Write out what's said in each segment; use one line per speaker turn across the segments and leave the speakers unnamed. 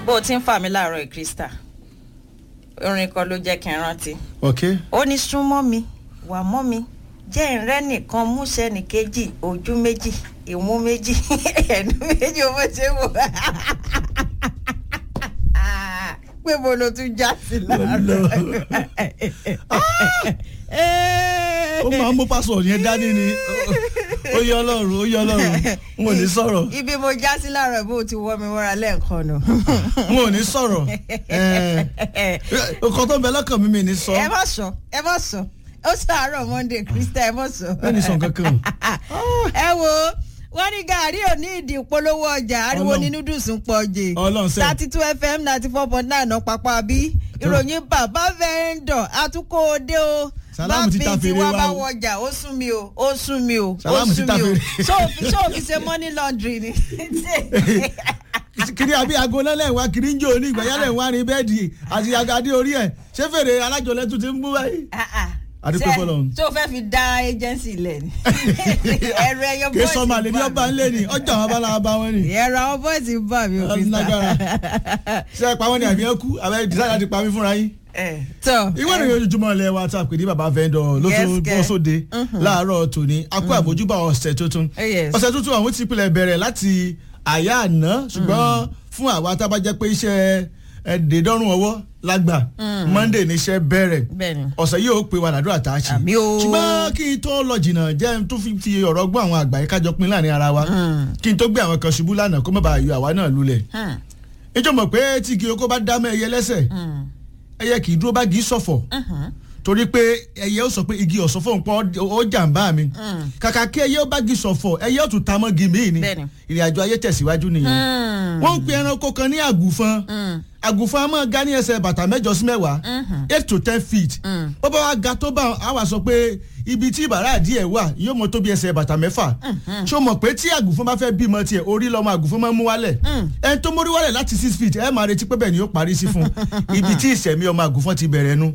bó o ti ń fà mí láàárọ̀ yìí krista orin kan ló jẹ́ kí n rántí
ok
ó ní súnmọ́ mi wà mọ́ mi jẹ́ ìrẹ́ nìkan múṣẹ́ nìkejì ojú méjì ìmú méjì ẹnu méjì owó ṣe wò pé mo lo tún já sí láàárọ̀
ó máa ń mú pásọ̀ yẹn dání ni ó yẹ ọlọ́run ó yẹ ọlọ́run n ò ní sọ̀rọ̀
ibi mo já sí láàárọ̀ bó o ti wọ́ mi wọ́ra lẹ́ẹ̀kan nù.
n ò ní sọ̀rọ̀ ọkọ̀ tó ń bẹ lọ́kàn mi mi ní sọ
ẹ má sọ ẹ má sọ ó sàárọ̀ monday krista ẹ má sọ.
ẹ ní sọ kankan
ẹ wo wọ́n ní gàárì ò ní ìdí ìpolówó ọjà ariwo
Ọlọ́run.
ní noodles ń pọ̀ jè
Ọlọ́run sẹ́.
thirty two fm ninety four point nine náà pápá bí ìròyìn bàbá vendor àtúkò òde o
Sàlámù ti ta
tí
fèrè
wọ́n
wa
bá
o.
wọjà ó sún mi o ó sún mi o ó
Sàlámù ti
sún
ta
mi o
fèrè.
ṣé òfin ṣé òfin ṣe money laundry ni.
kiri àbí aago náà lẹ́wọ̀n kiri ń jò ní ìgbà yálẹ̀ wà ní bẹ́ẹ̀dì àti agadé orí ẹ̀ ṣé fèrè alájọlẹ̀ tún ti ń bú báyìí. Adúpẹ́ fọlọ́run.
tó fẹ́ fi dá agency lẹ̀ ni ẹ̀rọ ẹyọ
kì í sọ màlẹ́ ní ọba ńlẹ̀ ni ọjà wọn bá lára bá wọn ni.
ẹ̀rọ àwọn bọ́ọ̀sì ń bà mí o
Ọlọ́run lágbára.
krista.
ṣé ẹ pa wọn ni àbí ẹ kú àbẹ dísáyà ti pa mí fúnra yín.
tó
ìwé ìròyìn ojoojúmọ́ ilé wa tá a pè ní baba vendor ló tún
Yes,
bọ́
kẹ́.
sóde láàárọ̀ tòní a kó àbójúbà ọ̀sẹ̀ tuntun
Oh, yes.
ọ̀sẹ̀ tuntun àwọn ti pilẹ̀ bẹ̀rẹ̀ láti àyà àná ṣùgbọ́n fún àwa tá a bá jẹ́ pé iṣẹ́ ẹ̀ẹ́dẹ̀ẹ́dọ́rùn ọwọ́ lágbà monday níṣẹ́ bẹ̀rẹ̀
bẹ́ẹ̀ni
ọ̀sẹ̀ yìí ó pe wa làdúrà tá a ṣe
Àmì o.
ṣùgbọ́n kí n tó lọ jìnnà jẹ́ n tó fi ti ọ̀rọ̀ gbọ́ àwọn àgbà yìí kájọ pín láàrin ara wa kí n tó gbé àwọn kan ṣubú lánàá kó má bàa yọ àwa náà lulẹ̀ ìjọ mọ̀ pé tí igi oko bá dá mọ́ ẹyẹ lẹ́sẹ̀ ẹyẹ kì í dúró bá gí sọ̀fọ̀ torí pé ẹyẹ ó sọ pé igi ọ̀sán fóun pọ̀ ó jàǹbá mi kàkà kí ẹyẹ ó bá gi sọ̀fọ̀ ẹyẹ ó tún ta mọ́ gi míì ni
Bẹ́ẹ̀ni.
ìrìn àjò ayé tẹ̀síwájú nìyẹn wọ́n ń pe ẹranko kan ní àgùfọn àgùfọn a máa ga ní ẹsẹ̀ bàtà mẹ́jọ sí mẹ́wàá eight to ten feet bó bá wa ga tó bá a wà sọ pé ibi tí ìbàrá díẹ̀ wà yóò mọ tó bí ẹsẹ̀ bàtà mẹ́fà ṣé o mọ̀ pé tí àgùfọn bá fẹ́ bímọ tiẹ̀ orí lọ́mọ àgùfọn máa ń mú wálẹ̀ ẹni tó mórí wálẹ̀ láti six feet ẹ máa retí pé bẹ́ẹ̀ ni yóò parí sí fún ibi tí ìṣẹ̀mí ọmọ àgùfọn ti bẹ̀rẹ̀ nu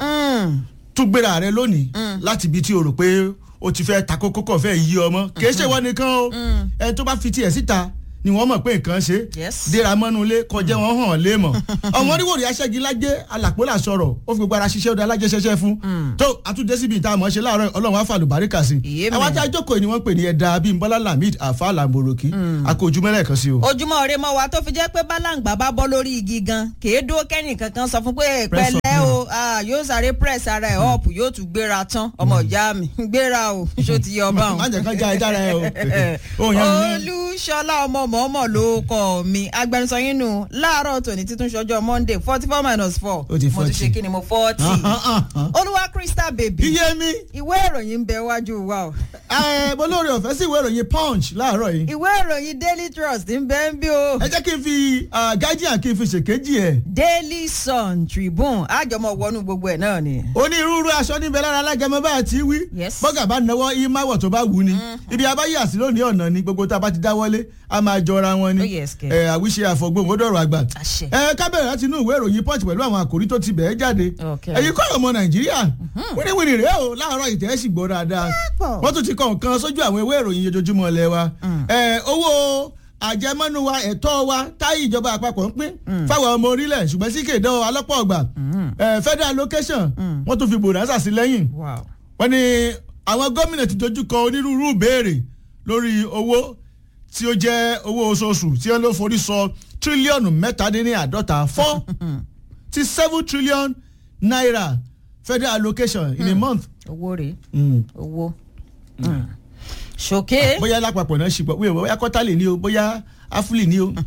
tún gbéra rẹ lónìí láti ibi tí o rò pé o ti fẹ́ ta kókó kọ̀ fẹ́ yí ọmọ kì í ṣe wọ́n nìkan o ẹni tó bá fi tiẹ̀ síta ni wọ́n mọ̀ pé nǹkan ṣe
Yes.
dèrà mọ́nulé kọjá wọn hàn lé mọ̀ ọmọ oníwòrì aṣẹ́gilájẹ́ alàpólà sọ̀rọ̀ ó fi gbogbo ara ṣiṣẹ́ ọdọ alájẹsẹsẹ fún tó àtúndé síbi ìta àmọ́ ṣe láàárọ̀ ọlọ́run á fàlù báríkà sí
Ìyé mi.
àwọn ajá jókòó ni wọ́n pè ní ẹ̀dá bíi bọ́lá lamid afa lamboroki akójúmọ́lẹ̀ kan sí o.
ojúmọ́ ọ̀rẹ́ mọ́ wa tó fi jẹ́ pé bálàǹgbà bá bọ́ lórí igi gan kèé dúró kẹ́yìn kankan sọ fún pé
Press
pẹ̀lẹ́
up.
o ah, yóò sáré press ara ẹ̀ up yóò tún gbéra tán ọmọ ìyá mi gbéra o ṣó ti yọ ọba
má
òun.
jẹ́ kán já ẹja rẹ o. Ó yẹn mi ní-
olúṣọlá ọmọ mọ̀ọ́mọ̀ ló kọ́ mi agbẹnusọ yín nù láàárọ̀ tòní títún ṣọjọ́ monday forty four minus four
Ó ti
mo tún
40.
ṣe kí ni mo forty
Ah, ah, ah, ah.
olúwa crystal baby
iye mi
ìwé ìròyìn ń bẹ wájú wa o
ẹ mo lóore ọ̀fẹ́ sí ìwé ìròyìn punch láàárọ̀ yìí
ìwé ìròyìn daily trust ń bẹ ń bí o.
ẹ jẹ́ kí n fi ah, guardian kí n fi ṣèkejì ẹ̀
daily sun tribune àjọmọ wọnú gbogbo ẹ náà ni.
onírúurú aṣọ níbẹ̀ lára alágẹmọ bá àti wí
Yes.
bọ́gà bá náwó ìmáwọ̀ tó bá wù ní ibi abáyé àsì lónìí ọ̀nà ni gbogbo tá a bá ti dáwọ́lé a máa jọra wọn ni
Oh, yes, kẹ́.
ẹ àwíṣe àfọ̀gbọ́n ó dọ̀rọ̀ àgbà
Àṣẹ.
ẹ kábẹ̀rẹ̀ láti inú ìwé ìròyìn punch pẹ̀lú àwọn àkòrí tó ti bẹ̀ẹ́ jáde
Okay.
ẹ̀yin kọ́ ọmọ nàìjíríà wíníwíní rèé o láàárọ̀ ìtẹ́ sì gbọ́ dáadáa
pọ̀.
wọ́n tún ti kọ̀ nǹkan sójú àwọn ìwé ìròyìn ojoojúmọ́ ilé wa ẹ owó àjẹmọ́nú wa ẹ̀tọ́ wa táyì ìjọba àpapọ̀ ń pín fáwọn ọmọ orílẹ̀ ṣùgbọ́n sí kéde alọ́pọ̀ ọgbà ẹ federal allocation wọ́n tún fi bòdàsà sí lẹ́yìn
wow.
wọ́n ní àwọn gómìnà ti dojú kọ onírúurú ìbéèrè lórí owó tí ó jẹ́ owó oṣooṣù tí wọ́n ló forí sọ tírílíọ̀nù mẹ́tàdínláàdọ́ta four ti seven trillion naira federal allocation in a month.
owó rèé
Mm.
owó. Mm. ṣòkè
bóyá lápapọ̀ náà ṣùgbọ́n wíwẹ̀ bóyá kọ́tàlì ni o bóyá áfúlì ni o.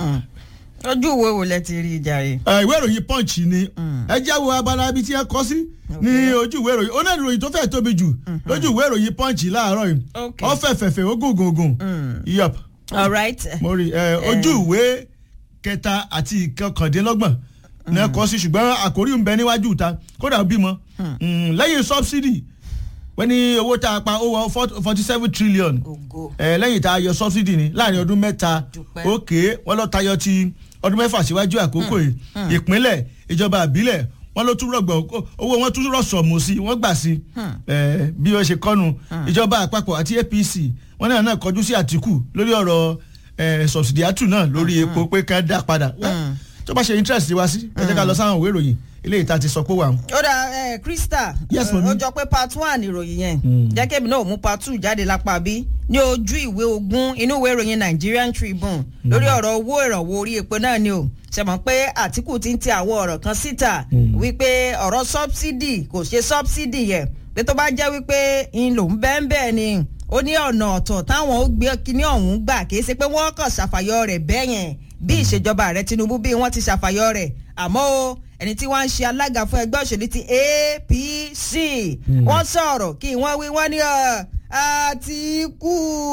ojú ìwé wo lẹ ti rí ìjà rè.
Ẹ, ìwé ìròyìn punch ni ẹ jẹ́ wo abala ibi tí ẹ kọ́ sí ní ojú ìwé ìròyìn ó náà ìròyìn tó fẹ́ tóbi jù lójú ìwé ìròyìn punch láàárọ̀ yìí
Okay.
ó fẹ́ fẹ̀fẹ̀ ó gùn gùn gùn yep
all right.
mo rí ẹ ojú ìwé kẹta àti ìkọkàndínlọ́gbọ̀n ní ẹ kọ́ sí ṣùgbọ́n àkórí ń bẹ níwájú ìta kódà ó bímọ Mm, lẹ́yìn subsidy wọ́n ní owó tá a pa ó wọ forty seven trillion
ògo.
ẹ lẹ́yìn tá a yọ subsidy ni láàrin ọdún mẹ́ta
Dúpẹ́.
òkè wọ́n lọ tayọ ti ọdún mẹ́fà síwájú àkókò yìí ìpínlẹ̀ ìjọba àbílẹ̀ wọ́n ló tún rọ̀gbọ̀ owó wọn tún rọ̀sọ̀mù sí wọ́n gbà sí ẹ, bí wọ́n ṣe kọ́nu ìjọba àpapọ̀ àti APC wọ́n náà náà kọjú sí Àtìkù lórí ọ̀rọ̀ ẹ, subsidiatu náà lórí epo pé ká dá padà Wẹ́, tó bá ṣe interest wa sí ẹ jẹ́ ká lọ sáwọn ìwé ìròyìn eléyìí tá a ti sọ pé wà ń.
ó dà ẹ krista
Yes,
ẹ,
ma'am.
ó jọ pé part one ìròyìn yẹn
Mm.
jẹ́ kébì náà mú part two jáde lápá bí ní ojú ìwé ogún inú ìwé ìròyìn Nigerian Tribune lórí ọ̀rọ̀ owó ìrànwọ́ orí epo náà ni o ṣe mọ̀ pé Àtíkù ti ń ti àwọn ọ̀rọ̀ kan síta wípé ọ̀rọ̀ subsidy kò ṣe subsidy yẹn pé tó bá jẹ́ wípé ń lòún bẹ́ẹ̀ bẹ́ẹ̀ ni ó ní ọ̀nà ọ̀tọ̀ táwọn ó gbé kíní ọ̀hún gbà kì í ṣe pé wọ́n kàn ṣàfàyọ rẹ̀ bẹ́ẹ̀ yẹn bí ìṣèjọba ààrẹ Tinubu bí wọ́n ti ṣàfàyọ rẹ̀ àmọ́ o ẹni tí wọ́n ń ṣe alága fún ẹgbẹ́ òṣèlú ti APC wọ́n sọ̀rọ̀ kí wọ́n wí wọ́n ní ọ̀, Àtíkù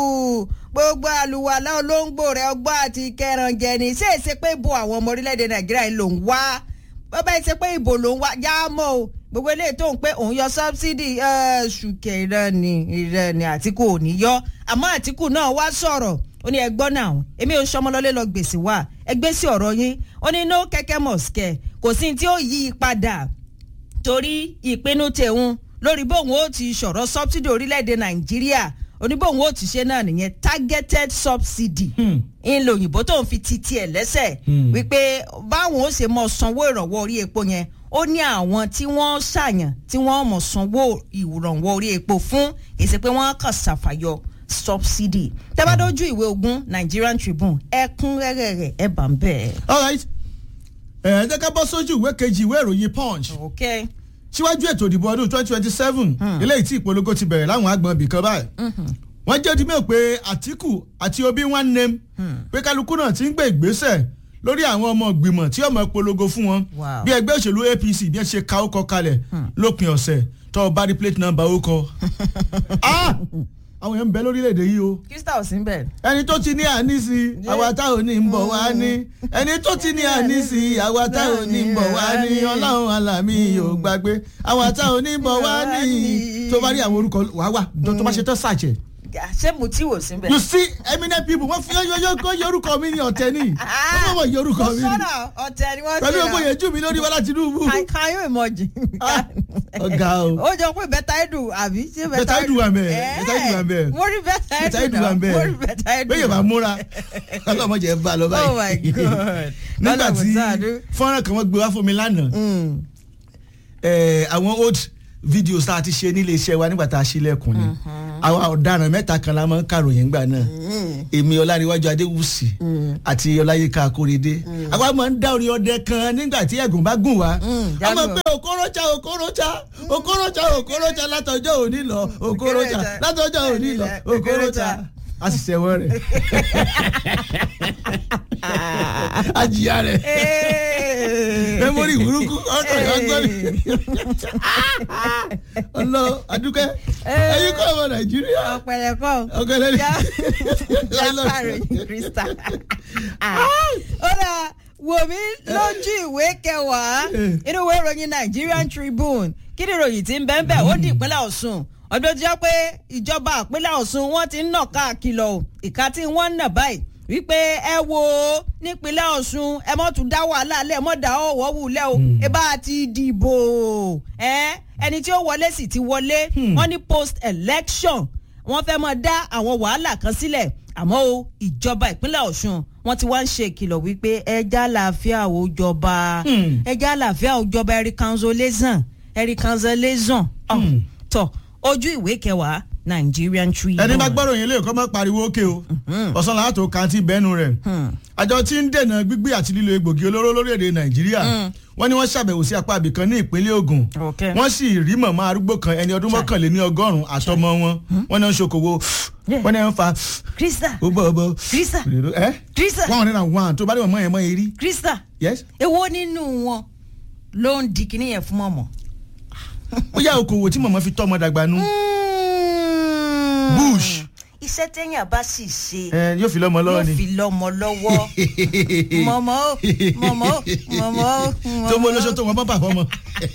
gbogbo àlùwàlá olóńgbò rẹ̀ ọgbọ́n àti kẹrànjẹ ní ṣé èsè pé bo àwọn ọmọ orílẹ̀-èdè Nàìjíríà yìí ló ń wá bọ́bá ṣe pé ìbò ló ń wá já mọ́ o gbogbo eléyìí tó ń pé òun yọ sọ́bsidì ṣùkẹ́ ìrẹ́ni ìrẹ́ni Àtíkù ò ní yọ àmọ́ Àtíkù náà wá sọ̀rọ̀ ó ní ẹgbọ́n náà èmi ò ń sọmọlọ́lé lọ gbèsè wá ẹgbẹ́ sí ọ̀rọ̀ yín ó ní no kẹ́kẹ́ mọ̀ọ́sìkẹ́ kò sí ní tí ó yí i padà torí ìpinnu tẹ̀hún lórí bóun ó ti sọ̀rọ̀ subsidy orílẹ̀-èdè Nàìjíríà oníbòun ó ti ṣe náà nìyẹn targeted subsidy ń lo òyìnbó tó ń fi ti tiẹ̀ lẹ́sẹ̀ wípé báwọn ó ṣe mọ sanwó ìrànwọ́ orí epo yẹn ó ní àwọn tí wọ́n ṣàyàn tí wọ́n mọ̀ sanwó ìrànwọ́ orí epo fún èsì pé wọ́n kàn ṣàfàyọ subsidy tẹ́bádójú ìwé ogún Nigerian Tribune ẹ̀kúnrẹ́rẹ́ rẹ̀ ẹ̀ bá ń bẹ̀.
all right ẹ jẹ́ ká bọ́ sójú ìwé kejì ìwé ìròyìn punch
okay.
síwájú ètò ìdìbò ọdún twenty twenty seven eléyìí tí ìpolongo ti bẹ̀rẹ̀ láwọn agbọ̀n ibìkan báyìí wọ́n jẹ́ odi mẹ́wò pé Àtíkù àti Obi one name pé kálukú náà ti ń gbé ìgbésẹ̀ lórí àwọn ọmọ ìgbìmọ̀ tí ọmọ polongo fún wọn
Wow.
bí ẹgbẹ́ òṣèlú APC bí ẹ ṣe ka ó kọ kalẹ̀ lópin ọ̀sẹ̀ tó o bá rí plate number ó kọ. Ah! àwọn èèyàn ń bẹ lórílẹ̀‐èdè yìí o
Crystal ò sí ń bẹ̀.
ẹni tó ti ní ànísí àwa tá ò ní ń bọ̀ wá ní ẹni tó ti ní ànísí àwa tá ò ní ń bọ̀ wá ní ọlọ́run alámì ò gbàgbé àwa tá ò ní ń bọ̀ wá ní tó bá rí àwọn orúkọ wàá wà tó bá ṣe tán ṣàjẹ́
ṣé Mutiu ò sí ń bẹ̀.
you see eminent people wọ́n fi yọ yọ orúkọ mi ní ọ̀tẹ̀ ní wọ́n mọ̀ yọ orúkọ mi ní
sọ́nà ọ̀tẹ̀ ni wọ́n
pẹ̀lú
ṣe
ògbó yẹn jù mí lórí Bọ́lá Tinubu
Can- can you imagine?
Ah, ọ̀gá o.
ó jọ pé bẹ́tà ẹ̀dù àbí ṣé
Bẹ́tà Edu wà ńbẹ̀,
Eh,
Bẹ́tà Edu wà ńbẹ̀.
mo rí bẹ́tà
Bẹ́tà
ẹ̀dù
Edu wà
náà
ńbẹ̀.
mo rí bẹ́tà ẹ̀dù
bẹ́ẹ̀ bá múra ọlọ́mọdé ẹ̀ bá lọ báyìí
Oh my God.
nígbà
Lọ́lá
tí
Mùsàdù.
fọ́nrán kan wọ́n gbé wá fún mi lánàá
Mm.
eh, àwọn old videos tá a ti ṣe nílé iṣẹ́ wa nígbà tá a ṣílẹ̀kùn ni àwọn ọ̀daràn mẹ́ta kan la máa ń kàròyìn gbà náà èmi ọláníwájú adéwùsì àti ọláyíká akóredé àwa máa ń dá orin ọdẹ kan nígbà tí ẹ̀gùn bá gùn wá
Mm,
a máa
jádùn.
pé òkúròjà òkúròjà òkúròjà òkúròjà látọjọ́ òní lọ òkúròjà látọjọ́ òní lọ òkúròjà a sì ṣẹ̀wọ̀n rẹ̀ a jìyà rẹ̀ mẹ́mórì burúkú ọ̀tọ̀ ìyọ́gbọ́n ọlọ adúkẹ́ ẹ̀yin kọ́ ọmọ nàìjíríà
ọ̀pẹ̀lẹ̀ kọ́
ọ̀gẹ́lẹ́
yá pàròyìn Crystal. ó dà wò mí lójú ìwé kẹwàá inú ìwé ìròyìn Nigerian Tribune kí ni ìròyìn tí ń bẹ́ẹ̀ bẹ́ẹ̀ ó di ìpínlẹ̀ Ọ̀ṣun ọdún tó jẹ́ pé ìjọba ìpínlẹ̀ Ọ̀ṣun wọ́n ti ń nà káàkiri o ìka tí wọ́n ń nà báyìí wípé ẹ wo nípínlẹ̀ Ọ̀ṣun ẹ mọ́ tún dá wàhálà lẹ̀ mọ́ dá ọ̀wọ́ wulẹ̀ o ẹ bá ti dìbò ẹ ẹni tí ó wọlé sì ti wọlé wọ́n ní post election wọ́n fẹ́ mọ́ dá àwọn wàhálà kan sílẹ̀ àmọ́ o ìjọba ìpínlẹ̀ Ọ̀ṣun wọ́n ti wá ń ṣe ìkìlọ̀ wípé ẹja àlàáfíà ò jọba ẹja àlàáfíà ò jọba ẹ̀rí kanzolation ẹ̀rí kanzolation tọ̀ ojú ìwé kẹwàá Nigerian Tribune.
ẹni bá gbọ́dọ̀ yẹn lè kọ́ mọ́ pariwo ókè o ọ̀sán làá tó kàntì bẹ́ẹ̀nu rẹ̀ àjọ tí ń dènà gbígbé àti lílo egbògi olóró lórílẹ̀‐èdè nàìjíríà wọ́n ní wọ́n ṣàbẹ̀wò sí apá ibìkan ní ìpínlẹ̀ Ògùn
Okay.
wọ́n sì rí mọ̀mọ́ arúgbó kan ẹni ọdún mọ́kànléní ọgọ́rùn-ún àtọmọ wọn wọ́n ní wọ́n ṣokòwò wọ́n ní wọ́n fa
Crystal
ó bọ́ ọ bọ́
Crystal
ẹ́
Crystal
one hundred and one tó bá dé mọ̀mọ́ yẹn mọ́ eré
Crystal
yes
èwo nínú wọn ló ń di kinní yẹn fún mọ̀mọ́.
ó yá okòwò tí mọ̀mọ́ fi tọ́ ọmọ dàgbà nú Bush.
iṣẹ́ téèyàn bá sì ṣe
ẹ yóò fi lọ́mọ lọ́wọ́
yóò
ni
fi lọ́mọ lọ́wọ́ mọ̀mọ́ ó mọ̀mọ́ ó mọ̀mọ́ ó.
tó mú olóṣó tó wọn bá bà fọmọ.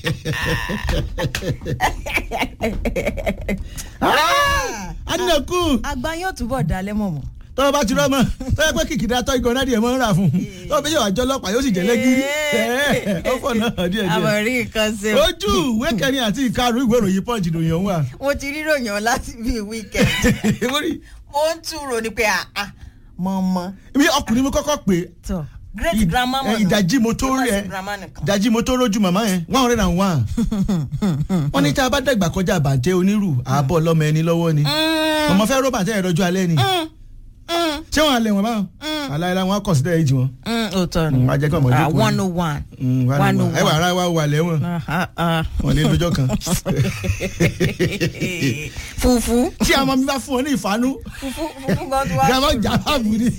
adínàkú
àgbà yóò túbọ̀ dalẹ̀ mọ̀mọ́.
tọ́wọ́ bá ti rọ́mọ tọ́wọ́ pé kìkìdá tọ́ igan náà díẹ̀ mọ́ ń rà fún un tọ́wọ́ bí yóò àjọ ọlọ́pàá yóò sì jẹ́ lẹ́gírí ó fọ̀ náà díẹ̀
àmọ̀
díẹ̀.
rí nǹkan ṣe o.
ojú ìwé kẹrin àti ìkarùn ìwé ìròyìn pọ́ǹjì lòyìn ọ̀hún wà.
mo ti rí ròyìn ọ láti bíi wíkẹ̀ndì
Mo rí-
mo ń túrò ní pé àá mọ̀mọ́
bí ọkùnrin mi kọ́kọ́ pé
tọ̀ great grandma mọ̀ nù.
ìdajì mo tó
Kí má
rí
ṣe
ẹ
grandma nìkan.
ìdajì mo tó rójú màmá yẹn one hundred and one wọ́n ní tá a bá dẹ̀gbà kọjá bàǹtẹ́ onírù àbọ̀ lọ́mọ ẹni lọ́wọ́ ni ọmọ fẹ́ ró bàǹtẹ́ yẹn lọ́jọ́ alẹ́ ni ṣé wọ́n á lẹ̀ wọ́n báwọn aláìlá wọn á kọ̀ sílẹ̀ èjì wọn.
òótọ́ ni
Mm, wá jẹ́ kí ọmọ
Ah,
jókòó.
one oh one
Mm, wà
one
ní
oh
wọn. ẹ wà
one.
ara wa wà lẹ́wọ̀n
Ah, ah.
wọn lé lọ́jọ́ kan.
fufu
tí àwọn ọmọ mi bá fún wọn ní ìfànú
fufu fufu gan tó wá.
gàmọ́ jàmbá ni.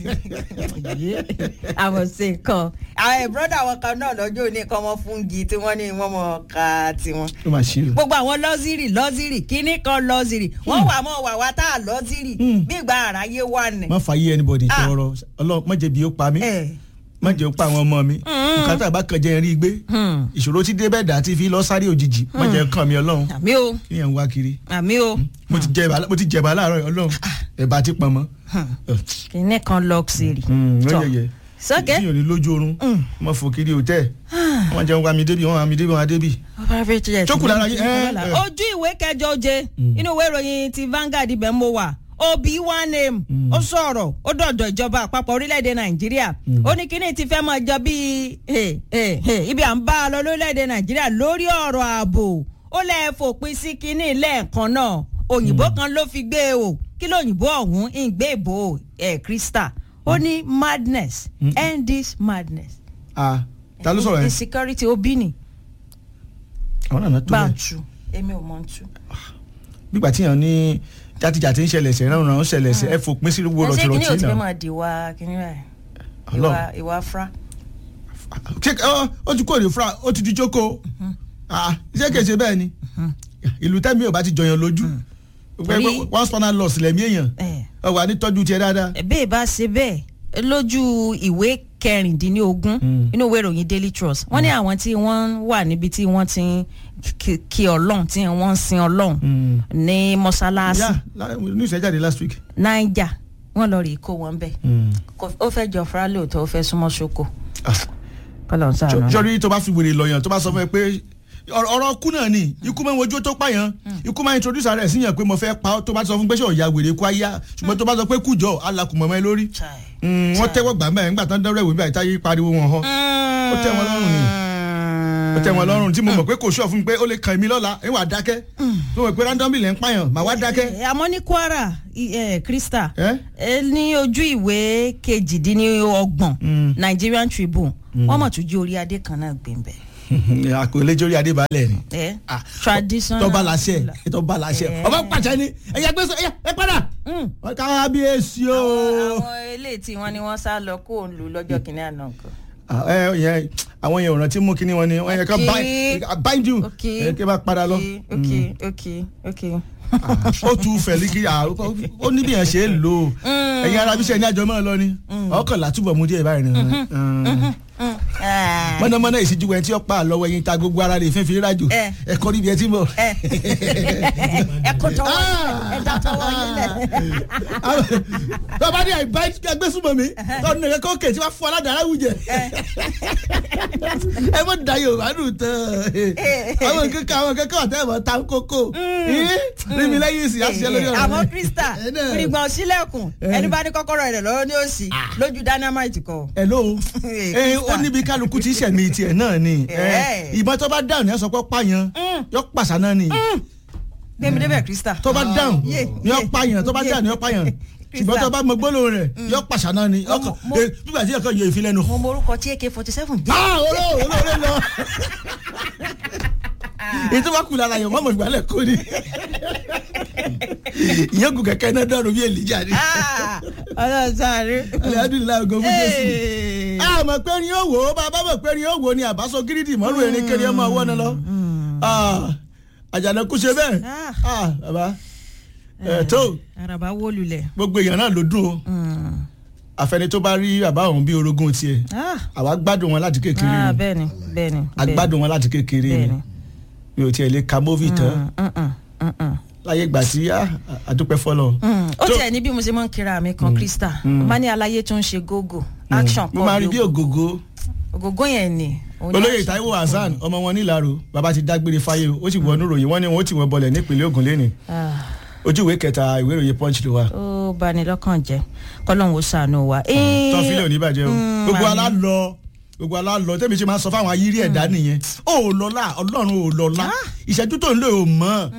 àwọn ṣe nǹkan àwọn ìbúrọ́dà wọn kan náà lọ́jọ́ òní kan wọ́n fún gi tí wọ́n ní wọ́n mọ̀ ká tiwọn.
ó máa ṣe o.
gbogbo àwọn lọ́zírì lọ́zírì kínní kan lọ́zírì wọ́n wà mọ́ wà wá tá a lọ́zírì bí ìgbà àráyé wà ní.
má fà yé anybody
Ah.
sọ̀rọ̀ ọlọ́run má jẹ́ bí ó pa mí
ẹ
má jẹ́ ó pa àwọn ọmọ mi nǹkan tá a bá kàn jẹ́ rí gbé ìṣòro tí débẹ̀ dà tí fi lọ sáré òjijì má jẹ́ kàn mí ọlọ́run
àmì o
kí yẹn ń wá kiri
àmì o
mo ti jẹ mo ti jẹba láàárọ̀ yìí, ọlọ́run ẹ̀bà ti pọn mọ́.
kínní kan lọ́zírì.
ó yẹyẹ
sọ́kẹ́
tí yóò ní lójú oorun mo fò kiri hòtẹ́ẹ̀ wọ́n jẹun wá mi débi wọ́n wá mi débi wọ́n wá débi. Jókòó lára yín, ẹ, ẹ.
ojú ìwé kẹjọ oje inú ìwé ìròyìn ti Vanguard ibẹ̀ mo wà obi one name ó sọ̀rọ̀ ó dọ̀dọ̀ ìjọba àpapọ̀ orílẹ̀-èdè nàìjíríà ó ní kíní ti fẹ́ máa jọ bíi eh, eh, eh, ibi à ń bá a lọ lórílẹ̀-èdè nàìjíríà lórí ọ̀rọ̀ ààbò ó lẹ́ẹ̀ fòpin sí kíní lẹ́ẹ̀kan náà òyìnbó kan ló fi gbé e o kí lóyìnbó ọ̀hún ń gbé ìbò ẹ̀ krista ó ní madness end this madness
ah ta ló sọ̀rọ̀ yẹn
insecurity obi ni
àwọn nàná tó
bá ń
yẹ
tu èmi ò mọ̀ ń tu.
gbígbà tí yàn ní játijàti ń ṣẹlẹ̀ ṣẹ̀ rán rán ṣẹlẹ̀ ṣẹ̀ ẹ fòpin sí gbogbo
ẹ ṣé kíní ò
rọ̀tìrọ̀tì
ti fẹ́
náà
máa di wa kíní rẹ̀
Ọlọ́run.
ìwà ìwà fra.
ṣé ọ ó ti kó èrè fúra ó ti di jókòó ah ṣé kèsè bẹ́ẹ̀ ni ìlú tẹ́mi ò bá ti jọyàn lójú
Torí-
one spanner loss lẹ́mí èèyàn
ẹ
ọ wà ní tọ́jú tiẹ̀ dáadáa.
bẹ́ẹ̀ bá ṣe bẹ́ẹ̀ lójú ìwé kẹrìndínlógún
Mm.
inú ìwé ìròyìn daily trust wọ́n ní àwọn tí wọ́n wà níbi tí wọ́n ti ń kí- kí ọlọ́run tí wọ́n ń sin ọlọ́run
Mm.
ní mọ́ṣáláṣí
yá news ẹ jáde last week.
naija wọ́n lọ rí kó wọn bẹ́ẹ̀ Kò- ó fẹ́ jọ fúra lóòótọ́ ó fẹ́ súnmọ́ ṣoko kọ́lọ̀ ń sàánú.
sọ́rí tó bá fi wèrè lọ́yàn tó bá sọ fún ẹ pé ọ̀rọ̀ ọ̀rọ̀ kú náà ni ikú máa ń wojú tó pààyàn ikú máa ń introduce ara ẹ̀ síyàn pé mo fẹ́ pa ọ́ tó bá sọ fún pé ṣé ọ̀ya wèrè kú ayá ṣùgbọ́n tó bá sọ pé kújọ alakùnmọ̀ mọ́ ẹ lórí
Chai.
Mm, wọ́n tẹ́wọ́ gbà mẹ́rin nígbà tán dọ́rọ̀ ìwé bí àìtáyé pariwo wọn hàn ó tẹ́ wọn lọ́rùn ni ó tẹ́ wọn lọ́rùn tí mo mọ̀ pé kò sọ fún mi pé ó lè kàn mí lọ́la ẹ wà dákẹ́ tó mọ̀ pé randomly lẹ́ ń pààyàn màá wá dákẹ́.
Eh, àmọ́ ní kwara i- eh, krista
Eh?
eh, ní ojú ìwé kejìdínlọ́gbọ̀n
Mm.
nigerian tribune wọ́n mọ̀ tún jí orí adé kan náà gbẹ̀mbẹ̀.
àkọlé jórí adébálẹ̀ ni
Eh?
Ah,
traditional
tọ́ba láṣẹ tọ́ba láṣẹ
Eh.
ọba pàṣẹ ni ẹ̀yà gbèsè ẹ̀yà ẹ padà
Mm.
kábíyèsí o.
àwọn eléyìí tí wọ́n ní wọ́n sá lọ kó òun lù lọ́jọ́ kìnínní àná nǹkan.
Ah, ẹ yẹn àwọn yẹn ò rántí mú kíní wọn ni wọn yẹ ká
Okay.
bind- bind you
ok
ẹ kí ẹ bá padà lọ.
ok ok ok.
Ah, ó tu fẹ̀lí kí ah, ó ó ní bí yẹn ṣe é lò ó ẹ̀yin ara bíṣẹ́ ní àjọ mọ́ ọ lọ ni ọkànlá túbọ̀ mú díẹ̀ báyìí ni.
Ah.
mọ́nàmọ́ná ìṣíjú wẹ̀ tí ó pa àlọ́wọ́ ẹ̀yin ta gbogbo ara rẹ̀ fífi rájò
Eh.
ẹ̀kọ́ níbi ẹ̀ tí mo.
ẹ ẹ kò tọwọ́ ẹ dá tọwọ́ yín lẹ̀.
bàbá ní àìbá agbésùnmọ̀ mi tọ́nu nìkan kó kè tí wọ́n fún aládàá wùjẹ. ẹ mọ̀ da yorùbá dùn tán àwọn kankan àwọn kankan ọ̀tẹ́ ìmọ̀ ta kókó rí mi lẹ́yìn ìsìn àṣìṣe lórí ọ̀rọ̀
àmọ́
rẹ̀.
krista
Ẹ náà.
fìrìgbọ̀n sílẹ̀kùn ẹni bá ní kọ́kọ́rọ́ rẹ̀ lọ́wọ́ ní òsì lójú dynamite kọ.
hello ẹ ó
Krista.
níbi kálukú tí sẹ̀mí tiẹ̀ náà ni
Eh.
ìbọn tó bá dáhùn ní ẹ sọ pé pààyàn yọ pàṣà náà ni
gbẹmí débẹ̀ krista.
tó bá dáhùn
Yé,
ní ọ
yé,
pààyàn tó bá
yé.
dáhùn ní ọ pààyàn
Krista.
ṣùgbọ́n tó bá mọ gbólóhùn rẹ̀ yọ pàṣà náà ni ọkọ̀
mo-
eh, nígbà tí ẹ̀kọ́ yẹ ìfilẹ́nu.
mo morúkọ tí ak forty seven jẹ́.
ah olóò olóòrè lọ èyí tó bá kú lára yẹn mọ́mọ́ ìgbàlẹ̀ kó ni ìyẹn kù kẹ̀kẹ́ náà dọ̀rọ̀ bí èlìjà ni
ọlọ́run sáré.
alihamdulilayi ogun fún jésù a mọ̀ pé ni ó wò ó bàbá mọ̀ pé ni ó wò ó ni àbáṣọ gírídì mọ́rù erin kiri ọmọ ọwọ́ náà lọ Ah, àjànàkú ṣe bẹ́ẹ̀
Ah.
Ah, bàbá ẹ̀ tó
araba wó lulẹ̀.
gbogbo èèyàn náà ló dùn o àfẹni tó bá rí bàbá òun bí orogún tiẹ̀
Ah,
àwa gbádùn wọn láti kékeré
ah,
ni
bẹ́ẹ̀ni bẹ́ẹ̀ni.
a gbádùn wọn láti kékeré ni
Bẹ́ẹ̀ni.
mi ò tiẹ̀ lè ka móvì tán
Mm, mm, mm, mm.
láyé ìgbà tí ah, àdúpẹ́ fọlọ́
Mm, ó
Tó-
tiẹ̀ ní bí mo ṣe máa ń kíra mi kan krista mo máa ní aláyé tó ń ṣe gógó action
mo máa rí bí ògògó
ògógó yẹn ni. òun ni
olóyè
action
Táíwò
pọ̀
Hasan ọmọ wọn nílàró bàbá ti dágbére fáyé o ó sì wọnú ròyìn wọn ni wọn ó ti wọn bọlẹ̀ nípìnlẹ̀ Ògùn lẹ́nìí
Ah,
ojú ìwé kẹta ìwé ìròyìn punch ló wà.
ó bani lọ́kàn jẹ́ kọ́lọ́hún ó ṣàánú wa.
tọ́ fílẹ̀ ò ní bàjẹ́ o gbogbo
àmín.
alálọ gbogbo alálọ tẹ́mi ṣe máa ń sọ fáwọn ayírí ẹ̀dá nìyẹn ó lọ́lá ọlọ́run ò lọ́lá ìṣẹ́jú tó ń lò ó mọ́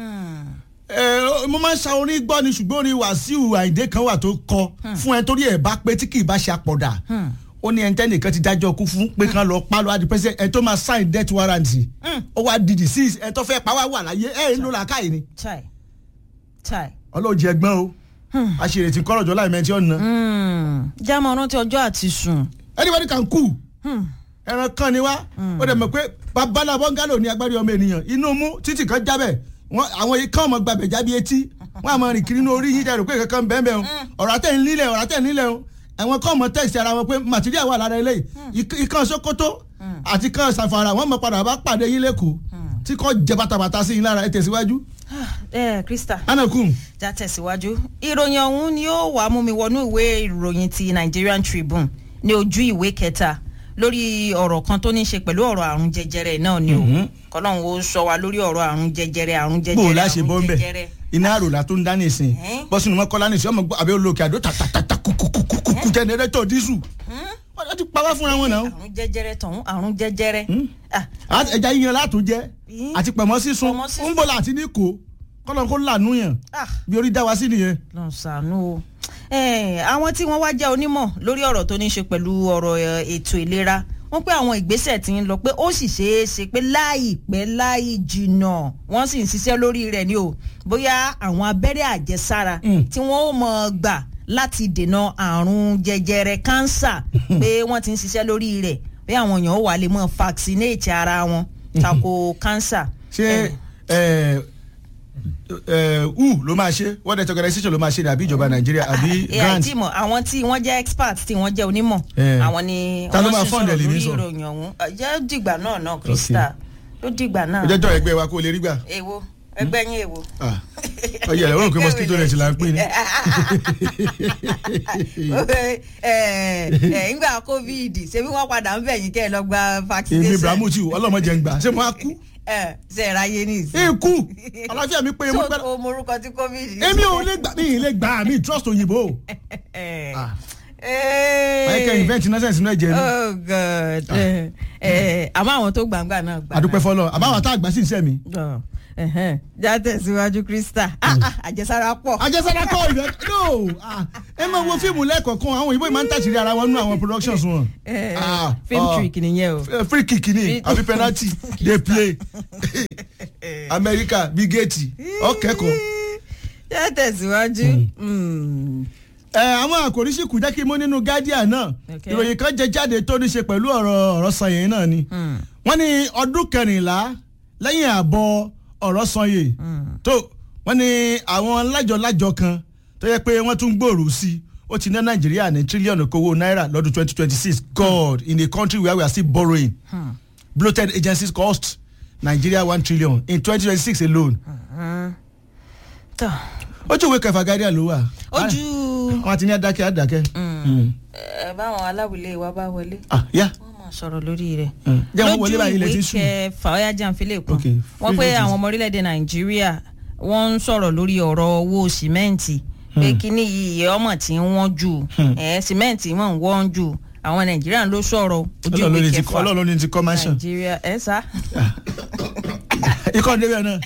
ẹ mo máa ń sa orin gbọ́ ni ṣùgbọ́n orin wàsíù àìdé kan wà tó kọ fún ẹ torí ẹ bá pé tí kì í bá ṣe àpọ̀dà ó ní ẹni tẹ́nìkan ti dájọ́ kú fún pé kán lọ pa lọ́wọ́ adi president ẹ tó máa sign death warrant ó wá di disease ẹ tó fẹ́ pa wá wà láyé ẹ ń lò làákàyè ni
chai chai.
ọlọ́ọ̀jì ẹgbọ́n o àṣírí ti kọ́rọ̀jọ́ láì mẹ́tí ọ̀nà
jámọ̀ rántí ọjọ́ àti sùn.
anybody can cool ẹran kan ni wá ó dẹ̀ mọ̀ pé babalá bọ́ngálò ní agbárí ọmọ ènìyàn inú mú títì kan jábẹ̀ wọn àwọn ikán ọmọ gbàgbẹ́ jábí etí wọn àmọ́ rìn kiri ní orí yín dẹrù pé kankan bẹ́ẹ̀ bẹ́ẹ̀ o ọ̀rọ̀ àtẹ̀ ń lílẹ̀ ọ̀rọ̀ àtẹ̀ ń lílẹ̀ o àwọn kan mọ̀ tẹ̀sí ara wọn pé material wà lára eléyìí Ik- ikán sokoto àti kan sàfàrà wọn mọ̀ padà bá pàdé yín lẹ́kọ̀ọ́ tí kò jẹ bàtàbàtà sí yín lára ẹ tẹ̀síwájú
ẹ krista
anakun
já tẹ̀síwájú. ìròyìn ọ̀hún ni ó wàá mú mi wọnú ìwé ìròyìn ti Nigerian Tribune ní ojú ìwé kẹta lórí ọ̀rọ̀ kan tó ní í ṣe pẹ̀lú ọ̀rọ̀ àrùn jẹjẹrẹ náà ni o kọ́lọ́hún ó sọ wa lórí ọ̀rọ̀ àrùn jẹjẹrẹ àrùn
bó o
jẹjẹrẹ
láṣẹ bọ́ ń
àrùn
bẹ̀
jẹjẹrẹ.
iná àròlà tó ń dá nìsín
Ẹ́n.
bọ́sùn mọ́ kọ́lá nìsín ọmọ gbọ́ àbẹ́ olókè àdó tàtàtàtà kùkùkùkùkù jẹnẹrétọ̀ dísù wọ́n ti pa wá fúnra wọn náà
àrùn jẹjẹrẹ tọ̀hún àrùn jẹjẹrẹ. Ah,
Á- ẹja yíyan látún jẹ
Ẹ́n.
àti pẹ̀mọ́ sísun
Pọ̀mọ́ sísun.
ń bọ̀ láti ní kó kọ́lọ́n kó lànú yàn
ah.
bí orí dá wa sí nìyẹn.
lọ́n ṣàánú o. Eh, àwọn tí wọ́n wá jẹ́ onímọ̀ lórí ọ̀rọ̀ tó ní í ṣe pẹ̀lú ọ̀rọ̀ eh, ètò ìlera wọ́n pé àwọn ìgbésẹ̀ tí ń lọ pé ó sì ṣeé ṣe pé láìpẹ́ láì jìnnà wọ́n sì ń ṣiṣẹ́ lórí rẹ̀ ni o bóyá àwọn abẹ́rẹ́ àjẹsára
Mm.
tí wọ́n ó mọ̀ gbà láti dènà àrùn jẹjẹrẹ kánsà pé wọ́n ti ń ṣiṣẹ́ lórí rẹ̀ pé àwọn èèyàn ó wà lè mọ̀ vaccinate ara wọn tako kánsà.
ṣé ẹ ẹ who ló máa ṣe world health organization ló máa ṣe ni àbí ìjọba nàìjíríà àbí
ẹ
grant
àti mọ̀ àwọn tí wọ́n jẹ́ expert tí wọ́n jẹ́ onímọ̀
Eh.
àwọn ni
Ta ló
wọ́n
máa
sì
fund ẹ̀
sọ̀rọ̀
lèmi
lórí
sọ?
ìròyìn ọ̀hún Ẹ jẹ́ dìgbà náà náà krista ló dìgbà náà
ó jẹ́jọ́ ẹgbẹ́ wa kó o lè rí gbà.
èwo ẹgbẹ́ yín èwo.
Ah, ọyẹ ẹ wọ́n rò pé mosquito net là ń pè ní.
ẹ ẹ ńgbà covid ṣebí wọ́n padà ń bẹ̀yìn kẹ́ ẹ lọ gba
èmi
vaccination.
ibrahimu tí ọlọ́mọdé ń gbà ṣé mo á kú.
ẹ ṣe é ráyé ní ìsìn.
ikú àlàáfíà mi pé mo
tó
gbẹ́dọ̀.
o morúkọ tí covid.
èmi ò lè gbà mí ì lè gbà mí trust òyìnbó.
ẹ
Ah.
ẹ
michael invent nonsense náà jẹ ní.
oh god ẹ ẹ àmọ́ àwọn tó gbàngbà náà gbà.
àdúpẹ́ fọlọ́ àbáwọ̀ tá àgbà sí iṣẹ́ mi.
Ọ, ẹhẹ́n. já tẹ̀síwájú krista Ah, ah, àjẹsára pọ̀.
àjẹsára kọ́ ìfẹ́ no ah, ẹ máa wo fíìmù lẹ́ẹ̀kọ̀ọ̀kan àwọn òyìnbó yìí máa ń tàṣírí ara wọn nínú àwọn productions wọn.
Eh,
Ah,
film
ah.
trick nìyẹn o.
Eh, free kick ni àbí penalty dey play america bí géètì ọkẹ́kọ̀ọ́.
já tẹ̀síwájú. Mm.
ẹ àwọn àkòrí sì kù jẹ́ kí n mú nínú guardian náà
Okay.
ìròyìn kan jẹ jáde tó ní ṣe pẹ̀lú ọ̀rọ̀ ọ̀rọ̀ sanyẹ̀ náà ni
Mm.
wọ́n ní ọdún kẹrìnlá lẹ́yìn àbọ̀ ọ̀rọ̀ sanyẹ̀ tó wọ́n ní àwọn lájọ-lájọ kan tó yẹ pé wọ́n tún gbòòrò sí i ó ti ná nàìjíríà ní tírílíọ̀nù kówó náírà lọ́dún twenty twenty six god in a country where we are still borrowing
Hmm.
bloated agencies cost nigeria one trillion in twenty twenty six alone
tọ́
ojú ìwé kẹfà guardian ló wà
ojú
wọn ti ní adákẹ́ adákẹ́. Mm.
ẹ báwọn aláwìlé wa bá wọlé
ah yeah.
wọ́n máa sọ̀rọ̀ lórí rẹ̀.
Mm. jẹ́ wọ́n wọlé báyìí ilẹ̀
lójú
ti
ìwé
sùn.
kẹfà ọ̀yá jàǹfilẹ̀ kan
Okay.
wọ́n pé
Free
àwọn
notice.
ọmọ orílẹ̀-èdè nàìjíríà wọ́n ń sọ̀rọ̀ lórí ọ̀rọ̀ owó sìmẹ́ǹtì pé kíní yìí ọmọ tí ń wọ́n jù ẹ̀ sìmẹ́ǹtì wọ́n ń wọ́n jù àwọn nàìjíríà ló sọ̀rọ̀ ojú
ọlọ́run ló
ìwé
ní ti
kẹfà
ọlọ́run ló ní ti kọ́ mansion.
nàìjíríà ẹ̀ sá.
ikọ̀ débẹ̀ náà.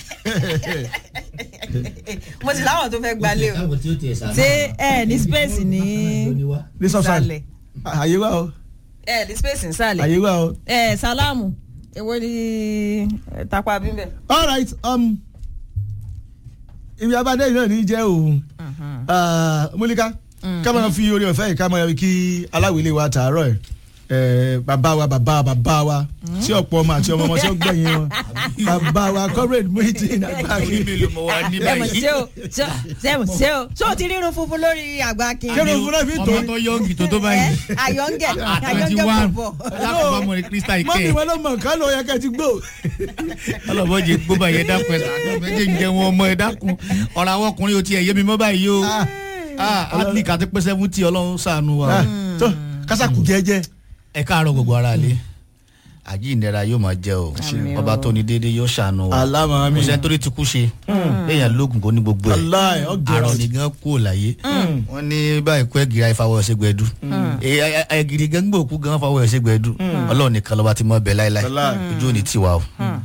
mo sì láwọn tó fẹ́ gbalẹ̀ o
káwọn tí ó tiẹ̀ sáré.
ṣé ẹ ní space ní
ní sọ́sàn
ìsàlẹ̀
àyè wà o
ẹ ní space ìsàlẹ̀
àyè wà o.
ẹ sálámù èwo ni ẹ, tapa bíbẹ.
all right um, ibi abadé yìí náà ní jẹ́ òun múlíká ká máa fi orí ọ̀fẹ́ yìí ká máa kí aláwìlé wa tààrọ̀ ẹ̀ ẹ̀ bàbá wa bàbá bàbá wa tí ọ̀pọ̀ ọmọ àti ọmọ ọmọ tí ó gbẹ̀yìn wọn bàbá wa comrade Muideen Agbákin.
mélòó mo wá ní
sẹ́mu
báyìí.
ṣé o sẹ́mu ṣé o ṣé o ti rírun funfun lórí àgbà kin.
Kí ló fún náà fi tó
ọmọ tó yọ̀ǹgì tó tó báyìí.
àyọ̀ǹgẹ̀
twenty
àyọ̀ǹgẹ̀
one
pọ̀.
alákòóbá mọ̀ ní krista
mọ́mí
ike.
wọn ló mọ̀ ká ló yẹ kẹ́ ti gbó.
ọlọ́bọ̀ jẹ gbóbá yẹn dákun ẹ̀ sàánú méjì ń jẹ wọn ọmọ ẹ̀ dákun ọ̀rọ̀ àwọn ọkùnrin ò tiẹ̀ yé mi mọ́ báyìí o.
Ah.
atlik àti pé seventy ọlọ́run sànù wa.
Ah, tó kásákù jẹ́jẹ́.
ẹ káàárọ̀ gbogbo ara lé àjíǹdẹ̀ra yóò máa jẹ́ o
Àmín o.
ọba tó ní déédéé yóò ṣàánú wa
aláma mi
kò sẹ́ni tó lè ti kú ṣe léèyàn lóògùn kó ní gbogbo ẹ̀
aláì ọgẹrẹ
àrùn nìkan kú ò láyé wọn ní báyìí kú ẹgìrì àìfàwọ ṣègbẹdù ẹgìrì gan gbòòkú gan fàwọ ṣègbẹdù Ọlọ́run nìkan lọba ti mọ bẹ́ẹ̀ láíláí
Wallahi.
ojú ò ní tiwa o.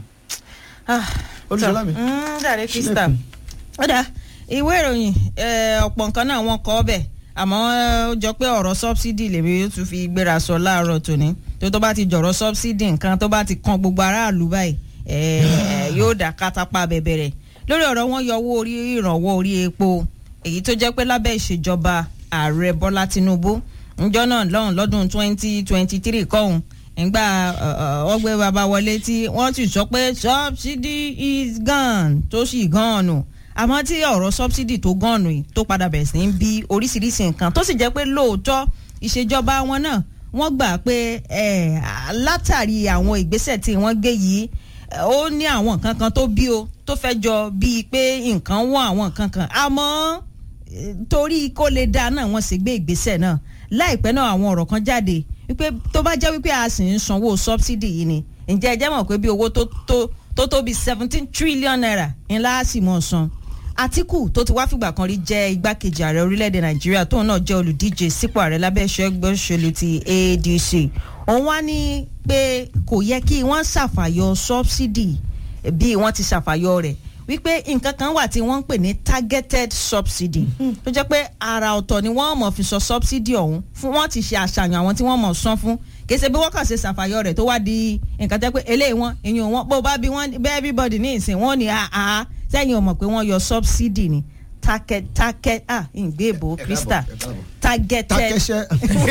olùsọlá mi.
dàrí krista ó dà ìwé ìròyìn eh, ọ̀pọ̀ nǹkan náà wọ́n kọ́ bẹ̀ àmọ́ eh, ó jọ pé ọ̀rọ̀ sọ́bsidì lèmi yóò tún fi gbéra sọ láàárọ̀ tòní tó tó bá ti jọ̀rọ̀ sọ́bsidì nǹkan tó bá ti kan gbogbo aráàlú báyìí eh, yóò dà kátápá bẹ̀bẹ̀rẹ̀ lórí ọ̀rọ̀ wọn yọ owó orí ìrànwọ́ orí epo èyí tó jẹ́ pé lábẹ́ ìṣèjọba ààrẹ bọ́lá tinubu njọ́ náà lọ́hùn lọ́dún twenty twenty three kọ́hún ìgbà ọgbẹ́ bàbá wọlé tí wọ́n ti sọ pé subsidy is gone tó sì gone nù àmọ́ tí ọ̀rọ̀ subsidy tó gone nù yìí tó padà bẹ̀rẹ̀ sí ń bí oríṣiríṣi nǹkan tó sì jẹ́ pé lóòótọ́ ìṣèjọba wọn náà wọ́n gbà pé eh, látàrí àwọn ìgbésẹ̀ tí wọ́n gbé yìí eh, ó ní àwọn nǹkan kan tó bí o tó fẹ́ jọ bíi pé nǹkan wọ́n àwọn nǹkan kan àmọ́ eh, torí kó lè dáa náà wọ́n sì gbé ìgbésẹ̀ náà láìpẹ́ náà àwọn ọ̀rọ̀ kan jáde wípé tó bá jẹ́ wípé a sì ń sanwó subsidy yìí ni ǹjẹ́ ẹ jẹ́ mọ̀ pé bí owó tó tó tó tó bí seventeen trillion naira ńlá á sì mọ̀ san Àtíkù tó ti wá fìgbà kan rí jẹ́ igbákejì ààrẹ orílẹ̀-èdè Nàìjíríà tóun náà jẹ́ olùdíje sípò ààrẹ lábẹ́ ẹ̀ṣọ́ ẹgbẹ́ òṣèlú ti ADC òun wá ní pé kò yẹ kí wọ́n ṣàfàyọ subsidy bí wọ́n ti ṣàfàyọ rẹ̀ wípé nǹkan kan wà tí wọ́n ń pè ní targeted subsidy tó jẹ́ pé ara ọ̀tọ̀ ni wọ́n mọ̀ fi sọ subsidy ọ̀hún fún wọ́n ti ṣe àṣàyàn àwọn tí wọ́n mọ̀ san fún kèsè bí wọ́n kàn ṣe ṣàfàyọ rẹ̀ tó wá di nǹkan tẹ́ pé eléyìí wọn ìyẹn wọn bó bá bí wọ́n bẹ́ everybody ní ìsìn wọn ni àá sẹ́yìn ò mọ̀ pé wọ́n yọ subsidy ni target target ah ìgbé ìbò Krista targeted
takẹsẹ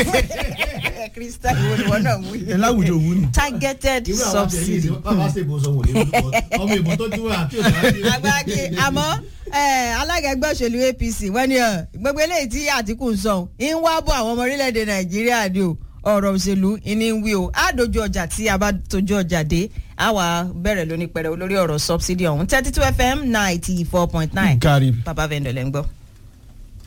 Krista ìwọ ni wọn náà wú yìí.
ẹ láwùjọ òwú ni.
targeted subsidy agbáki àmọ́ eh, alága ẹgbẹ́ òṣèlú APC wọ́n ní ọ gbogbo eléyìí tí Àtíkù ń sọ ń wá bọ̀ àwọn ọmọ orílẹ̀-èdè Nàìjíríà ni o ọ̀rọ̀ òṣèlú ìní ń wí o á dojú ọjà tí a bá dojú ọjà dé á wà bẹ̀rẹ̀ lóní pẹ̀rẹ̀ olórí ọ̀rọ̀ subsidy ọ̀hún thirty two FM ninety four point nine
Kárí.
baba vendor lẹ́ ń gbọ́.